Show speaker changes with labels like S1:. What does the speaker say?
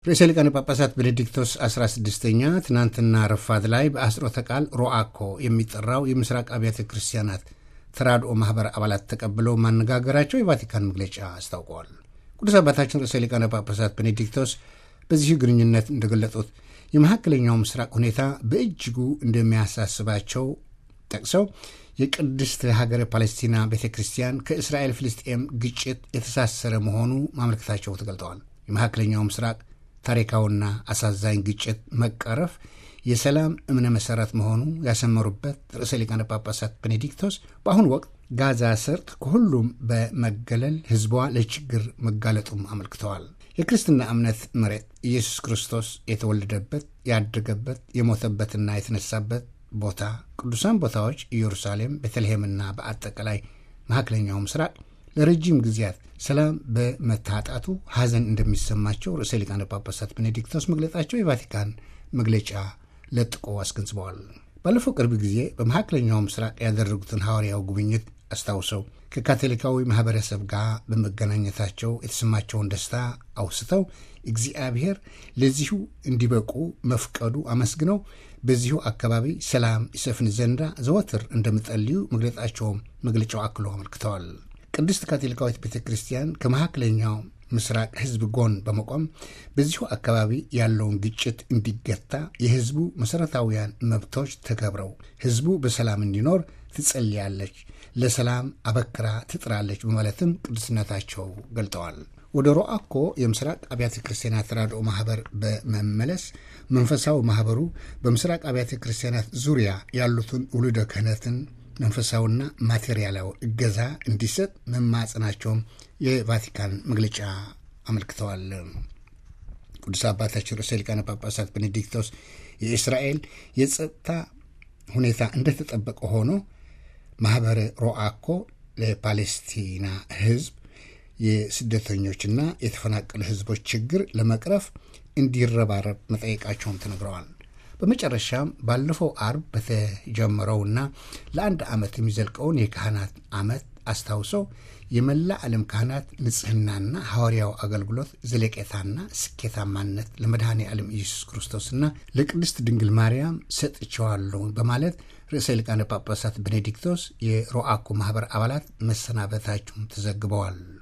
S1: ርዕሰ ሊቃነ ጳጳሳት ቤኔዲክቶስ 16ኛ ትናንትና ረፋድ ላይ በአስሮተ ቃል ሮአኮ የሚጠራው የምስራቅ አብያተ ክርስቲያናት ተራድኦ ማኅበር አባላት ተቀብለው ማነጋገራቸው የቫቲካን መግለጫ አስታውቀዋል። ቅዱስ አባታችን ርዕሰ ሊቃነ ጳጳሳት ቤኔዲክቶስ በዚሁ ግንኙነት እንደገለጡት የመካከለኛው ምስራቅ ሁኔታ በእጅጉ እንደሚያሳስባቸው ጠቅሰው የቅድስት ሀገረ ፓለስቲና ቤተ ክርስቲያን ከእስራኤል ፍልስጤም ግጭት የተሳሰረ መሆኑ ማመልከታቸው ተገልጠዋል። የመካከለኛው ምስራቅ ታሪካዊና አሳዛኝ ግጭት መቀረፍ የሰላም እምነ መሠረት መሆኑ ያሰመሩበት ርዕሰ ሊቃነ ጳጳሳት ቤኔዲክቶስ በአሁኑ ወቅት ጋዛ ሰርጥ ከሁሉም በመገለል ሕዝቧ ለችግር መጋለጡም አመልክተዋል። የክርስትና እምነት መሬት ኢየሱስ ክርስቶስ የተወለደበት ያደገበት፣ የሞተበትና የተነሳበት ቦታ ቅዱሳን ቦታዎች ኢየሩሳሌም፣ ቤተልሔምና በአጠቃላይ መካከለኛው ምስራቅ ለረጅም ጊዜያት ሰላም በመታጣቱ ሐዘን እንደሚሰማቸው ርዕሰ ሊቃነ ጳጳሳት ቤኔዲክቶስ መግለጻቸው የቫቲካን መግለጫ ለጥቆ አስገንዝበዋል። ባለፈው ቅርብ ጊዜ በመካከለኛው ምስራቅ ያደረጉትን ሐዋርያው ጉብኝት አስታውሰው ከካቶሊካዊ ማኅበረሰብ ጋር በመገናኘታቸው የተሰማቸውን ደስታ አውስተው እግዚአብሔር ለዚሁ እንዲበቁ መፍቀዱ አመስግነው በዚሁ አካባቢ ሰላም ይሰፍን ዘንዳ ዘወትር እንደሚጸልዩ መግለጻቸውም መግለጫው አክሎ አመልክተዋል። ቅድስት ካቶሊካዊት ቤተ ክርስቲያን ከመካከለኛው ምስራቅ ሕዝብ ጎን በመቆም በዚሁ አካባቢ ያለውን ግጭት እንዲገታ የሕዝቡ መሠረታዊያን መብቶች ተከብረው ሕዝቡ በሰላም እንዲኖር ትጸልያለች፣ ለሰላም አበክራ ትጥራለች በማለትም ቅዱስነታቸው ገልጠዋል። ወደ ሮአኮ የምስራቅ አብያተ ክርስቲያናት ተራድኦ ማኅበር በመመለስ መንፈሳዊ ማኅበሩ በምስራቅ አብያተ ክርስቲያናት ዙሪያ ያሉትን ውሉደ ክህነትን መንፈሳዊና ማቴሪያላዊ እገዛ እንዲሰጥ መማጸናቸውም የቫቲካን መግለጫ አመልክተዋል። ቅዱስ አባታችን ርዕሰ ሊቃነ ጳጳሳት ቤኔዲክቶስ የእስራኤል የጸጥታ ሁኔታ እንደተጠበቀ ሆኖ ማኅበረ ሮአኮ ለፓሌስቲና ሕዝብ የስደተኞችና የተፈናቀሉ ሕዝቦች ችግር ለመቅረፍ እንዲረባረብ መጠየቃቸውም ተነግረዋል። በመጨረሻም ባለፈው አርብ በተጀመረውና ለአንድ ዓመት የሚዘልቀውን የካህናት ዓመት አስታውሰው የመላ ዓለም ካህናት ንጽሕናና ሐዋርያው አገልግሎት ዘለቄታና ስኬታማነት ለመድኃኔ ዓለም ኢየሱስ ክርስቶስና ለቅድስት ድንግል ማርያም ሰጥቸዋለሁ በማለት ርዕሰ ሊቃነ ጳጳሳት ቤኔዲክቶስ የሮአኮ ማኅበር አባላት መሰናበታቸውን ተዘግበዋል።